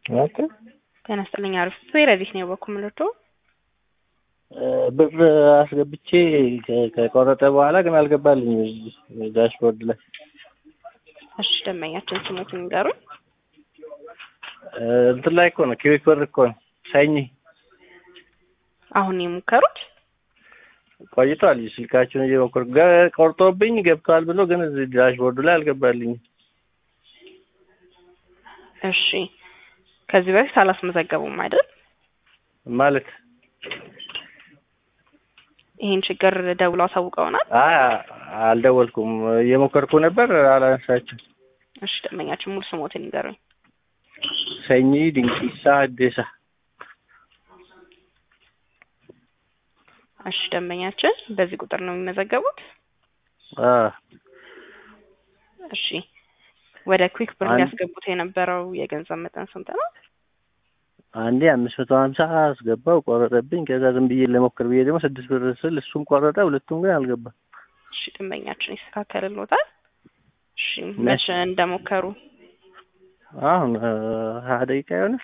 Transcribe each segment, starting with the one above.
ኦኬ ጤና ይስጥልኝ። አሪፍ ረዲት ነው የበኩ ምልቶ ብር አስገብቼ ከ- ከቆረጠ በኋላ ግን አልገባልኝም እዚህ ዳሽቦርድ ላይ እሺ፣ ደንበኛችን ስሙትን ንገሩኝ። እ፣ እንትን ላይ እኮ ነው ኪዊክ ብር እኮ ነው ሰኝ አሁን የሞከሩት ቆይቷል። ስልካችሁን እየሞከርኩ ገ- ቆርጦብኝ ገብቷል ብሎ ግን እዚህ ዳሽቦርዱ ላይ አልገባልኝም። እሺ፣ ከዚህ በፊት አላስመዘገቡም አይደል? ማለት ይህን ችግር ደውሎ አሳውቀውናል። አይ አልደወልኩም። እየሞከርኩ ነበር አላነሳችም። እሺ፣ ደንበኛችን ሙሉ ስሞትን ንገሩኝ። ሰኚ ድንቂሳ አዴሳ እሺ፣ ደንበኛችን በዚህ ቁጥር ነው የሚመዘገቡት። አ እሺ፣ ወደ ኩዊክ ብር አንድ- ሊያስገቡት የነበረው የገንዘብ መጠን ስንት ነው? አንዴ አምስት መቶ ሀምሳ አስገባው ቆረጠብኝ። ከዛ ዝም ብዬ ለሞክር ብዬ ደግሞ ስድስት ብር ስል እሱም ቆረጠ፣ ሁለቱም ግን አልገባም። እሺ፣ ደንበኛችን ይስተካከልልዎታል። እሺ፣ መቼ? መቼ እንደሞከሩ አሁን እ፣ ሀያ ደቂቃ ይሆናል።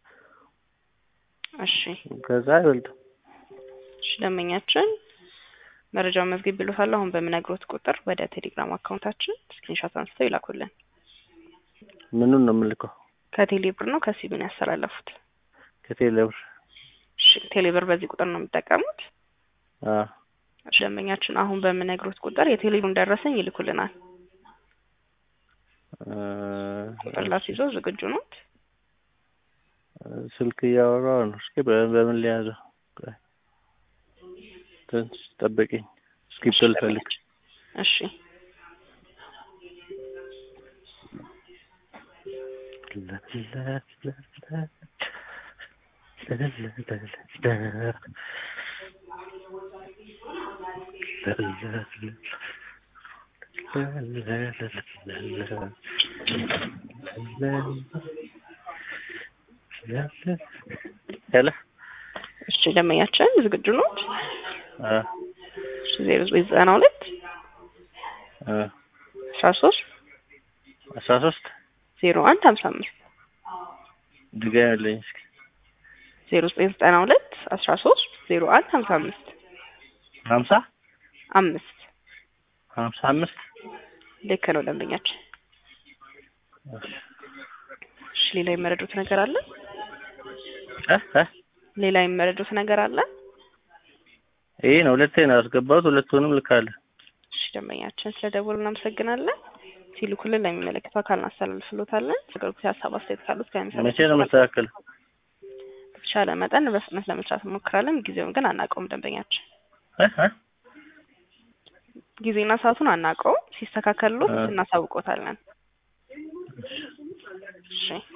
እሺ ከዛ አይበልጥም። እሺ ደንበኛችን መረጃውን መዝግብ ብሎታል። አሁን በምነግሮት ቁጥር ወደ ቴሌግራም አካውንታችን ስክሪንሾት አንስተው ይላኩልን። ምኑን ነው የምልከው? ከቴሌ ብር ነው ከሲቢን ያስተላለፉት? ከቴሌ ብር እሺ ቴሌ ብር በዚህ ቁጥር ነው የሚጠቀሙት? አ እሺ ደንበኛችን አሁን በምነግሮት ቁጥር የቴሌ ብሩን ደረሰኝ ይልኩልናል። እ፣ ቁጥር ላስይዞ ዝግጁ ኖት? ስልክ እያወራሁ ነው። እስኪ በ- በምን ሊያዘው? ቆይ፣ ትንሽ ጠብቂኝ። እስክሪፕቶ ልፈልግ። እሺ ሄሎ እሺ ደንበኛችን ዝግጁ ኖት? አ እሺ ዜሮ ዘጠኝ ዘጠና ሁለት አ አስራ ሶስት አስራ ሶስት ዜሮ አንድ ሀምሳ አምስት ድገምልኝ እስኪ ዜሮ ዘጠኝ ዘጠና ሁለት አስራ ሶስት ዜሮ አንድ ሀምሳ አምስት ሀምሳ አምስት ሀምሳ አምስት ልክ ነው ደንበኛችን። እሺ ሌላ የመረዱት ነገር አለ? እ እ ሌላ የመረዱት ነገር አለ? ይሄ ነው ሁለቴ ነው ያስገባሁት። ሁለቱንም ልካለሁ። እሺ ደንበኛችን ስለ ደወሉ እናመሰግናለን። ሲልኩልን ለሚመለከተው አካል እናስተላልፍሎታለን። አገልግሎት ሀሳብ አስተያየት ካሉት ከሚሰሩ መቼ ነው መስተካከለው? በተቻለ መጠን በፍጥነት ለመስራት እንሞክራለን። ጊዜውን ግን አናውቀውም። ደንበኛችን እ እ ጊዜና ሰዓቱን አናውቀውም። ሲስተካከልሎት እ። እናሳውቆታለን። እሺ